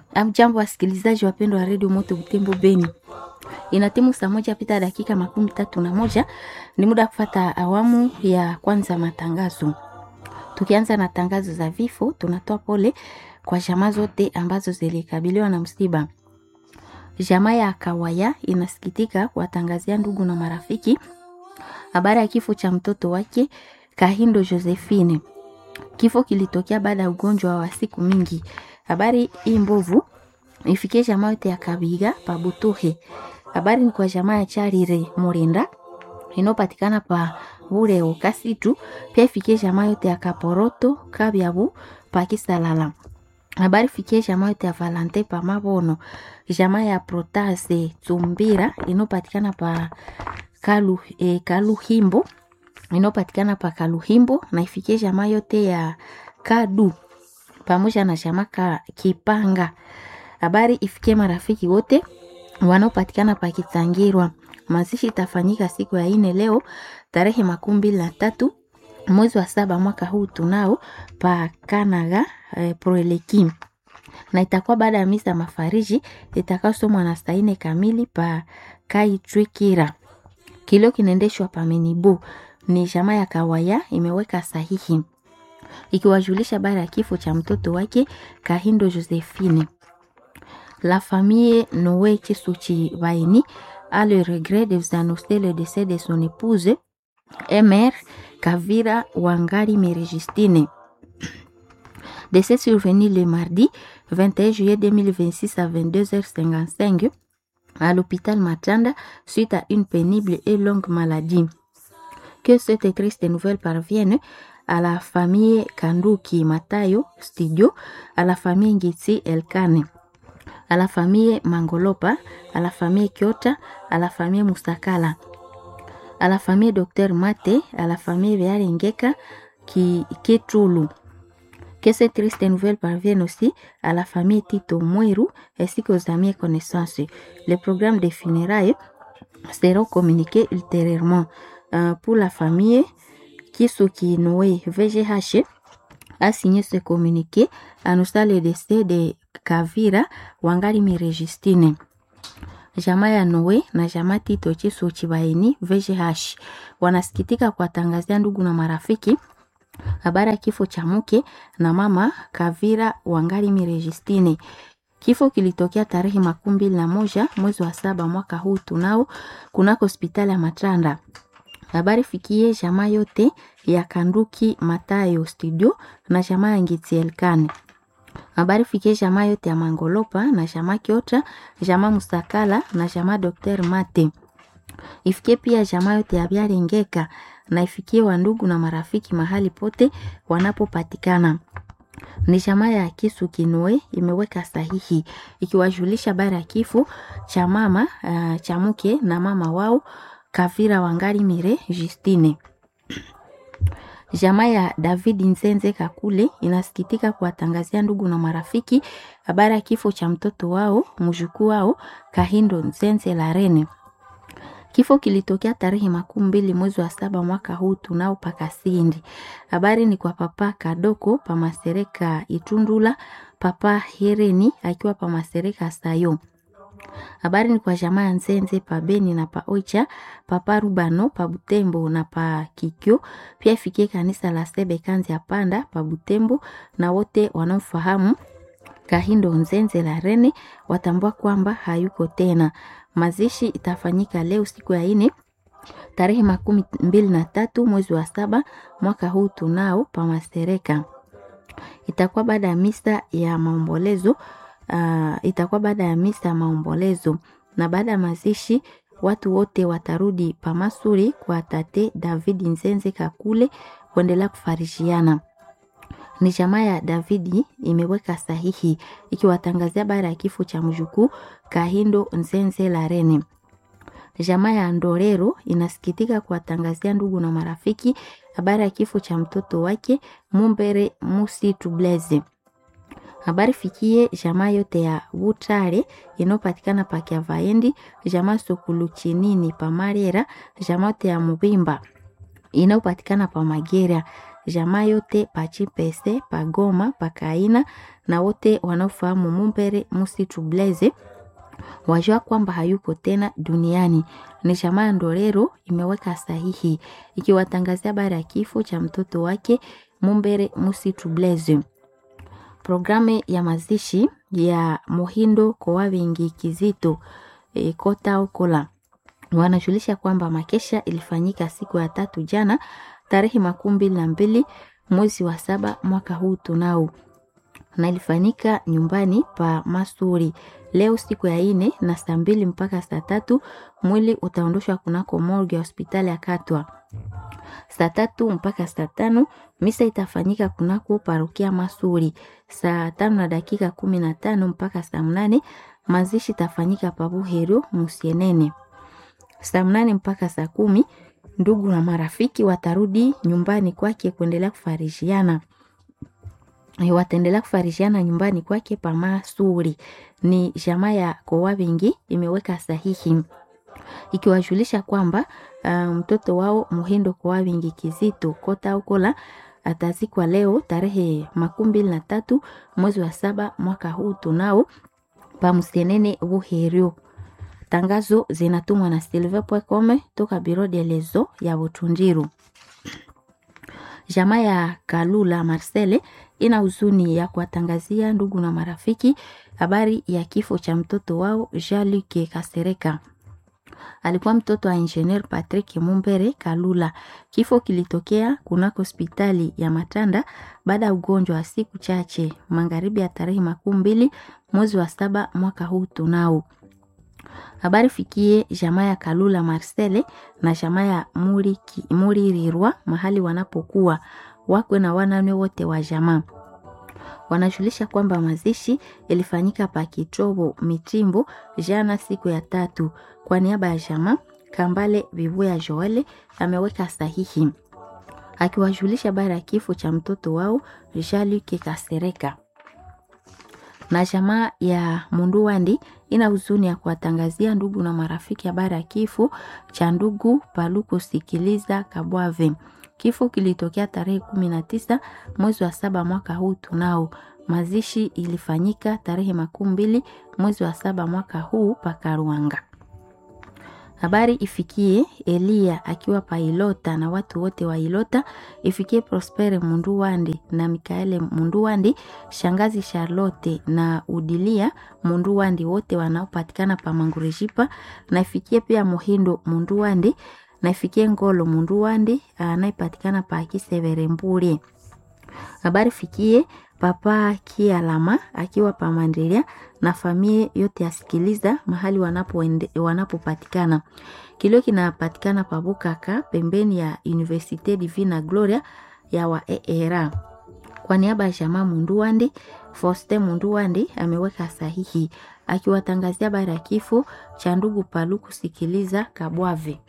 Amjambo wasikilizaji wapendwa wa redio Moto Butembo Beni, inatimu saa moja pita dakika makumi tatu na moja. Ni muda wa kufata awamu ya kwanza matangazo. Tukianza na tangazo za vifo, tunatoa pole kwa jamaa zote ambazo zilikabiliwa na msiba. Jamaa ya Kawaya inasikitika kuwatangazia ndugu na marafiki habari ya kifo cha mtoto wake Kahindo Josephine. Kifo kilitokea baada ya ugonjwa wa siku mingi. Habari hii mbovu ifikie jamaa yote ya Kabiga pa Butuhe. Habari ni kwa jamaa ya Charire Murinda inopatikana pa bure ukasitu, pia ifikie jamaa yote ya Kaporoto Kabyabu pa Kisalala. Habari fikie jamaa yote ya Valante pa Mabono, jamaa ya Protase Tsumbira inopatikana pa Kalu, e, Kaluhimbo inopatikana pa Kaluhimbo na ifikie jamaa yote ya Kadu pamoja na jamaa ka Kipanga. Habari ifikie marafiki wote wanaopatikana pa Kitangirwa. Mazishi itafanyika siku ya ine leo tarehe makumi mbili na tatu mwezi wa saba mwaka huu tunao pa Kanaga eh, Proeleki na itakuwa baada ya misa mafariji itakayosomwa na saa ine kamili pa Kaitwikira. Kilio kinaendeshwa pa Menibu ni jamaa ya Kawaya imeweka sahihi ikiwajulisha baada ya kifo cha mtoto wake Kahindo Josephine. La famille Noé Chisuchi Baini a le regret de vous annoncer le décès de son épouse Mr Kavira Wangari Merejistine. Décès survenu le mardi 21 juillet 2026 à 22h55 à l'hôpital Matanda suite à une pénible et longue maladie. Que cette triste nouvelle parvienne à la famille Kanduki Matayo Studio, à la famille Ngitsi Elkane, à la famille Mangolopa, à la famille Kyota, à la famille Musakala, à la famille Dr Mate, à la famille Vearingeka qui Ketulu. Que cette triste nouvelle parvienne aussi à la famille Tito Mweru ainsi qu'aux amis et connaissances. Les programmes de funérailles seront communiqués ultérieurement. Euh, pour la famille Kisuki Noé VGH a signé ce communiqué annonçant le décès de Kavira Wangari Mirejistine. Jamaa ya Noe na jamaa Tito Chisuchi Baini VGH wanasikitika kuwatangazia ndugu na marafiki habari ya kifo cha mke na mama Kavira Wangari Mirejistine. Kifo kilitokea tarehe makumi mbili na moja mwezi wa saba mwaka huu tunao kunako hospitali ya Matranda. Habari fikie jamaa yote ya Kanduki Matayo Studio na jamaa ya Ngiti Elkane. Habari fikie jamaa yote ya Mangolopa na jamaa Kiota, jamaa Musakala na jamaa Dr. Mate. Ifikie pia jamaa yote ya Byarengeka na ifikie wandugu na marafiki mahali pote wanapopatikana. Ni jamaa ya Kisu Kinoe imeweka sahihi ikiwajulisha bara ya kifo cha mama uh, cha mke na mama wao Kavira Wangari Mire Justine. Jamaa ya David Nzenze Kakule inasikitika kuwatangazia ndugu na marafiki habari ya kifo cha mtoto wao mjukuu wao Kahindo Nzenze Larene. Kifo kilitokea tarehe makumi mbili mwezi wa saba mwaka huu tunao pakasindi. Habari ni kwa papa Kadoko pa Masereka Itundula, papa Hereni akiwa pa Masereka Sayo. Habari ni kwa jamaa ya Nzenze pa Beni na pa Oicha, papa Rubano pa Butembo na pa Kikyo. Pia ifikie kanisa la Sebe Kanzi ya Panda pa Butembo na wote wanaofahamu Kahindo Nzenze la Rene watambua kwamba hayuko tena. Mazishi itafanyika leo siku ya ine tarehe makumi mbili na tatu mwezi wa saba mwaka huu tunao pa Masereka. Itakuwa baada ya misa ya maombolezo uh, itakuwa baada ya misa ya maombolezo na baada ya mazishi watu wote watarudi pamasuri kwa tate David Nzenze Kakule kuendelea kufarishiana. Ni jamaa ya Davidi imeweka sahihi ikiwatangazia baada ya kifo cha mjukuu Kahindo Nzenze Larene. Jamaa ya Ndorero inasikitika kuwatangazia ndugu na marafiki habari ya kifo cha mtoto wake Mumbere Musi Tubleze. Habari fikie jamaa yote ya Butare inayopatikana pa Kiavaendi, jamaa Sokulu Chinini pa Marera, jamaa yote ya Mubimba inayopatikana pa Magera, jamaa yote pa Chipese, pa Goma, pa Kaina na wote wanaofahamu Mumbere Musitu Blaze wajua kwamba hayuko tena duniani. Ni jamaa ya Ndorero imeweka sahihi ikiwatangazia habari ya kifo cha mtoto wake Mumbere Musitu Blaze. Programu ya mazishi ya Muhindo Kowavingi Kizito e, Kota Okola wanajulisha kwamba makesha ilifanyika siku ya tatu jana tarehe makumi mbili na mbili mwezi wa saba mwaka huu tunao na ilifanyika nyumbani pa Masuri leo siku ya ine na saa mbili mpaka saa tatu mwili utaondoshwa kunako morgue ya hospitali ya Katwa. Saa tatu mpaka saa tano misa itafanyika kunako parokia Masuri. Saa tano na dakika kumi na tano mpaka saa mnane mazishi itafanyika pa Buhero Musienene. Saa mnane mpaka saa kumi ndugu na marafiki watarudi nyumbani kwake kuendelea kufarishiana wataendelea kufarishiana nyumbani kwake pa Masuri. Ni jamaa ya Kowavingi imeweka sahihi ikiwajulisha kwamba uh, mtoto wao Muhindo Kowavingi Kizito Kota Ukola atazikwa leo tarehe makumi mbili na tatu mwezi wa saba mwaka huu tunao pa Musienene Buherio. Tangazo zinatumwa na silver.com toka Biro de Lezo ya Butundiru. Jamaa ya Kalula Marcele ina huzuni ya kuwatangazia ndugu na marafiki habari ya kifo cha mtoto wao Jean-Luc Kasereka. Alikuwa mtoto wa Engineer Patrick Mumbere Kalula. Kifo kilitokea kunako hospitali ya Matanda baada ya ugonjwa wa siku chache magharibi ya tarehe makumi mbili mwezi wa saba mwaka huu tunao habari fikie jamaa ya Kalula Marcele na jamaa ya Muririrwa mahali wanapokuwa wakwe na wanane wote wa jamaa. Wanajulisha kwamba mazishi ilifanyika pa Kitobo Mitimbo jana siku ya tatu. Kwa niaba ya jamaa Kambale Vivuya Joele ameweka sahihi akiwajulisha habari ya kifo cha mtoto wao Jean-Luc Kasereka na jamaa ya Munduwandi ina huzuni ya kuwatangazia ndugu na marafiki habari ya kifo cha ndugu Paluko Sikiliza Kabwave. Kifo kilitokea tarehe kumi na tisa mwezi wa saba mwaka huu tunao. Mazishi ilifanyika tarehe makumi mbili mwezi wa saba mwaka huu Pakaruanga. Habari ifikie Elia akiwa pa Ilota na watu wote wa Ilota, ifikie Prospere Munduwandi na Mikaele Munduwandi, shangazi Charlotte na Udilia Munduwandi, wote wanaopatikana pa Mangurejipa, na ifikie pia Muhindo Munduwandi na ifikie Ngolo Munduwandi anayepatikana pa Kisevere Mburi. Habari fikie papa Kialama akiwa pamandelia na familia yote asikiliza mahali wanapopatikana. Wanapo kilio kinapatikana pabukaka pembeni ya Universite Divina Gloria ya wa ERA. Kwa niaba ya jamaa Munduwandi, Foste Munduwandi ameweka sahihi akiwatangazia habari ya kifo cha ndugu Paluku Sikiliza Kabwave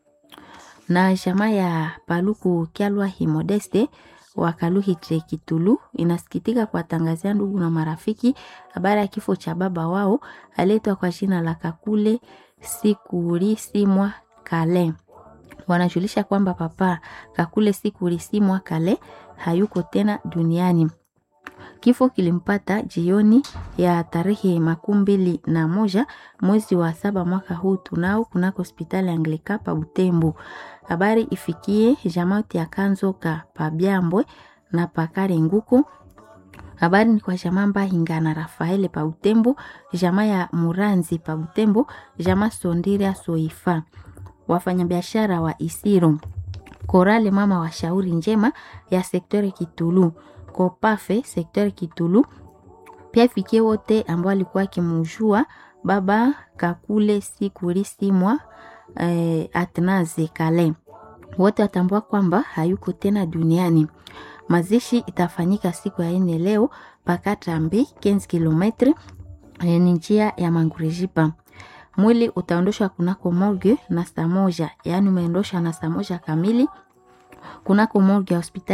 na jamaa ya Paluku Kyalwa Himodeste Wakaluhitre Kitulu inasikitika kuwatangazia ndugu na marafiki habari ya kifo cha baba wao aletwa kwa jina la Kakule Sikurisimwa Kale. Wanajulisha kwamba papa Kakule Sikurisimwa Kale hayuko tena duniani. Kifo kilimpata jioni ya tarehe makumi mbili na moja mwezi wa saba mwaka huu tunao kunako hospitali Anglika pa Butembo. Habari ifikie jamaati ya Kanzoka pa Byambwe na pakare nguku. Habari ni kwa jamaa Mbahinga na Rafaele pa Butembo, jamaa ya Muranzi pa Butembo, jamaa Sondiria Soifa, wafanyabiashara wa Isiro, Korale mama wa shauri njema ya sektori Kitulu Kopafe sektori Kitulu. Pia ifikie wote ambao alikuwa akimujua baba Kakule Sikurisimwa eh, Atnaze Kale, wote watambua kwamba hayuko tena duniani. Mazishi itafanyika siku ya ine leo Pakatambi 15 kilometre ni njia ya Mangurejipa. Mwili utaondoshwa kunako morgue na saa moja, yaani umeondoshwa na saa moja kamili kunako morgue ya hospitali